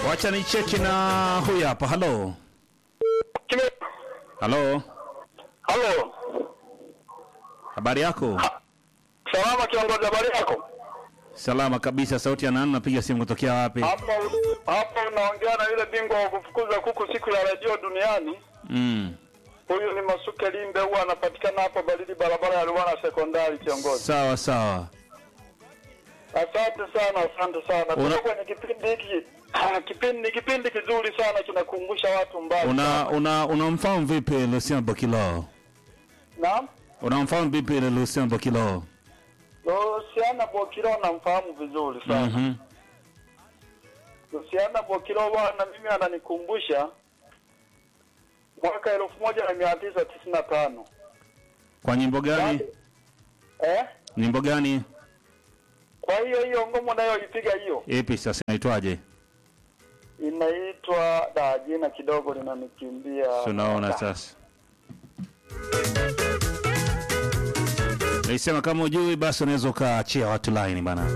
Wacha ni cheki na huyu hapa. Halo, Kime- halo, Halo, habari yako? salama kiongozi, habari yako? Salama kabisa. Sauti ya nani? Napiga simu kutokea wapi? Hapa hapa unaongea na yule bingwa wa kufukuza kuku siku ya redio duniani. Mm. Huyu ni Masuke Limbe, huwa anapatikana hapo Baridi, barabara ya Ruwana sekondari. Kiongozi, Sawa sawa. asante sana, asante sana. Una- Tuko kwenye kipindi hiki kipindi ni kipindi kizuri sana, kinakumbusha watu mbali. Una una unamfahamu vipi Lucien Bokilo? Naam, Unamfahamu vipi Lucien Bokilo? Luciana Bokiro namfahamu vizuri sana. Mhm. Luciana Bokiro bwana, mimi ananikumbusha mwaka elfu moja na mia tisa tisini na tano Kwa nyimbo gani? eh? Nyimbo gani? Kwa hiyo hiyo ngoma unayoipiga hiyo Ipi sasa inaitwaje? inaitwa da, jina kidogo linanikimbia. Tunaona sasa. Nilisema kama ujui basi unaweza ukaachia watu line bana.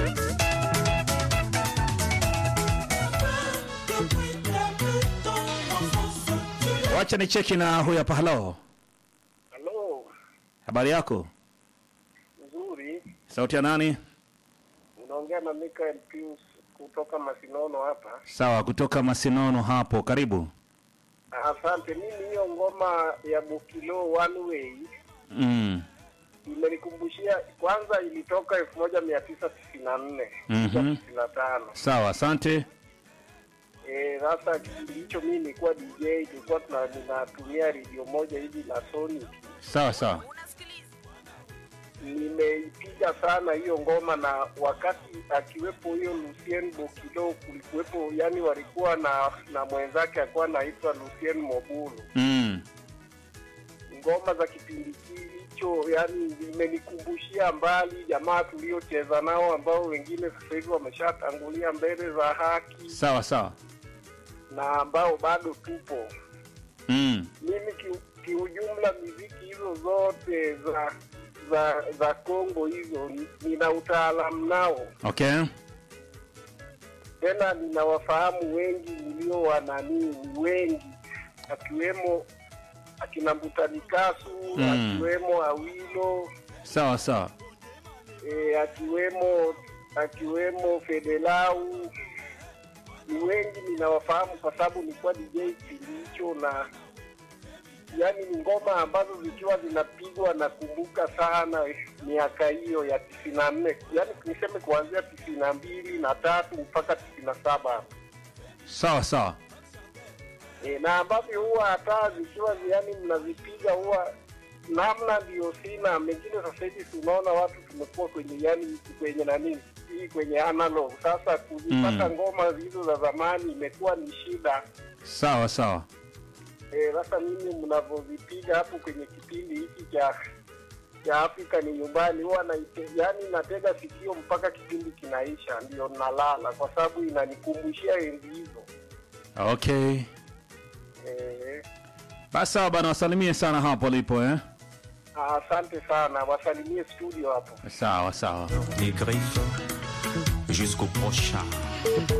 Wacha ni cheki na huyu hapa. Halo, Halo, habari yako? nzuri. Sauti ya nani? Unaongea na Michael Pius kutoka Masinono hapa. Sawa, kutoka Masinono hapo. Karibu. Asante. Mimi hiyo ngoma ya Bukilo One Way Mm. imenikumbusha, kwanza ilitoka elfu moja mia tisa tisini na nne Mhm. tisini na tano Sawa, asante. Eh, sasa kipindi hicho mimi nilikuwa DJ, tulikuwa tuna- ninatumia redio moja hivi la Sony. Sawa sawa. Nimeipiga sana hiyo ngoma, na wakati akiwepo huyo Lucien Bokilo kulikuwepo, yani walikuwa na na mwenzake alikuwa anaitwa Lucien Mobulu. Mm. Ngoma za kipindi hicho yani imenikumbushia mbali jamaa tuliocheza nao ambao wengine sasa hivi wameshatangulia mbele za haki Sawa sawa. na ambao bado tupo. Mm. mimi ki- kiujumla miziki hizo zote za za za Kongo hizo ni- nina utaalamu nao, Okay. tena ninawafahamu wengi nilio wananii wengi, akiwemo akina Mbutanikasu Mm. akiwemo Awilo Sawa sawa. e, akiwemo akiwemo Fedelau ni wengi ninawafahamu kwa sababu nilikuwa DJ kipindi hicho, na yani ni ngoma ambazo zikiwa zinapigwa nakumbuka sana miaka hiyo ya tisini na nne yani niseme kuanzia tisini na mbili na tatu mpaka tisini na saba Sawa sawa. e, na ambavyo huwa hata zikiwa yani mnazipiga huwa namna ndio sina mengine. Sasa hivi tunaona watu tumekuwa kwenye yani kwenye nani hii kwenye analog, sasa kuzipata Mm. ngoma hizo za zamani imekuwa ni shida. Sawa sawa. Eh, Sasa mimi mnavyozipiga hapo kwenye kipindi hiki cha cha Afrika ni nyumbani, huwa naite, yani natega sikio mpaka kipindi kinaisha, ndio nalala, kwa sababu inanikumbushia enzi hizo Okay. eh, Basi sawa bana, wasalimie sana hapo lipo eh. Asante sana, wasalimie studio hapo. Sawa sawa. des griffes jusqu'au prochain.